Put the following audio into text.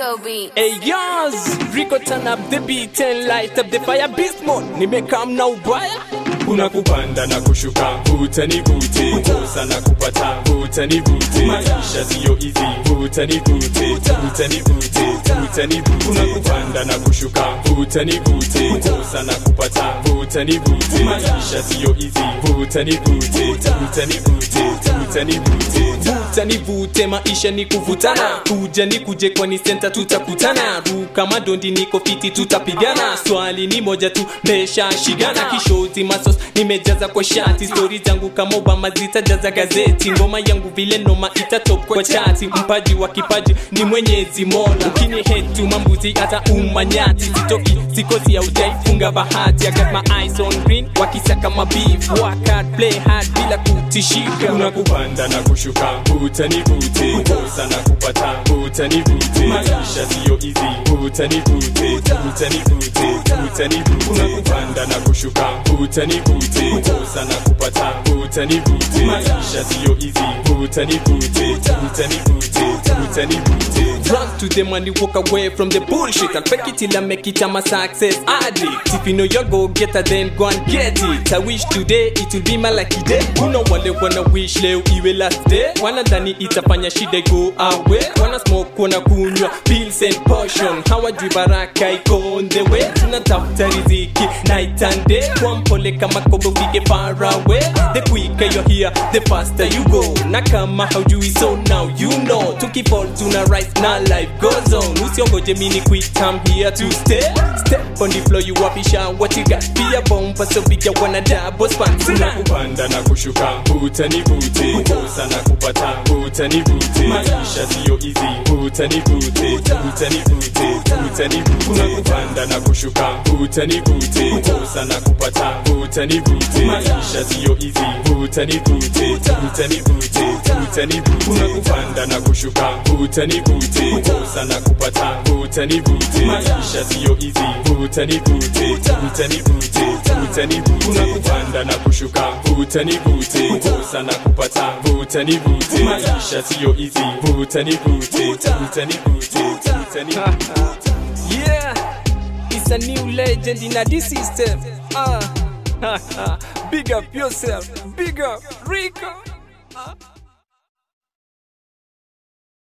Rico beat. Hey yours, Rico turn up the beat and light up the fire beast mode. Nimekam na ubaya. kuna kupanda na kushuka vuta ni vute kosa na kupata vuta ni vute maisha siyo hizi vuta ni vute vuta ni vute vuta ni vute kuna kupanda na kushuka vuta ni vute kosa na kupata vuta ni vute maisha siyo hizi vuta ni vute vuta ni vute vuta ni vute Vuta ni vute, maisha ni kuvutana. Kuja ni kuje kwani senta tutakutana. Ruka madondi niko fiti tutapigana. Swali ni moja tu, mesha shigana. Kishoti masos nimejaza kwa shati. Stori zangu kama Obama zitajaza gazeti. Ngoma yangu vile noma itatop kwa chati. Mpaji wa kipaji ni Mwenyezi Mola. Ukini hetu mambuzi hata umanyati. Sitoki sikosi haujaifunga bahati. I got my eyes on green, wakisaka mabeef. Work hard, play hard bila kutishika. kuna kupanda na kushuka vuta ni vute kosa na kupata vuta ni vute maisha siyo hizi vuta ni vute vuta ni vute vuta ni vute kuna kupanda na kushuka vuta ni vute kosa na kupata vuta ni vute maisha siyo hizi vuta ni vute vuta ni vute vuta ni vute Run to them and you walk away from the bullshit. I'll fake it till I make it, I'm a success addict. If you know you're go getter, then go and get it. I wish today it will be my lucky day. Kuna wale wana wish leo iwe last day. Wanadhani itafanya shida go away. Wana smoke, wana kunywa pills and potion. Hawajui baraka iko on the way. Tunatafuta riziki night and day. Kwa mpole kama kobo fike far away. The quicker you're here, the faster you go. Na kama haujui so now you know. Tukifall tuna rise na life goes on. Usiongoje mini quit, I'm here to stay. Step on the floor, you wapisha what you got. Be a bomb, so big you wanna double span. kuna kupanda na kushuka vuta ni vute kosa na kupata vuta ni vute maisha siyo hizi vuta ni vute vuta ni vute vuta ni vute kuna kupanda na kushuka vuta ni vute kosa na kupata vuta ni vute maisha siyo hizi vuta ni vute vuta ni vute vuta ni vute kuna kupanda na kushuka vuta ni vute kosa na kupata vuta ni vute maisha siyo hizi vuta ni vute vuta ni vute vuta ni vute kuna kupanda na kushuka vuta ni vute kosa na kupata vuta ni vute maisha siyo hizi vuta ni vute vuta ni vute vuta ni vute Yeah, it's a new legend in a this system. Ah, big up yourself, big up Rico.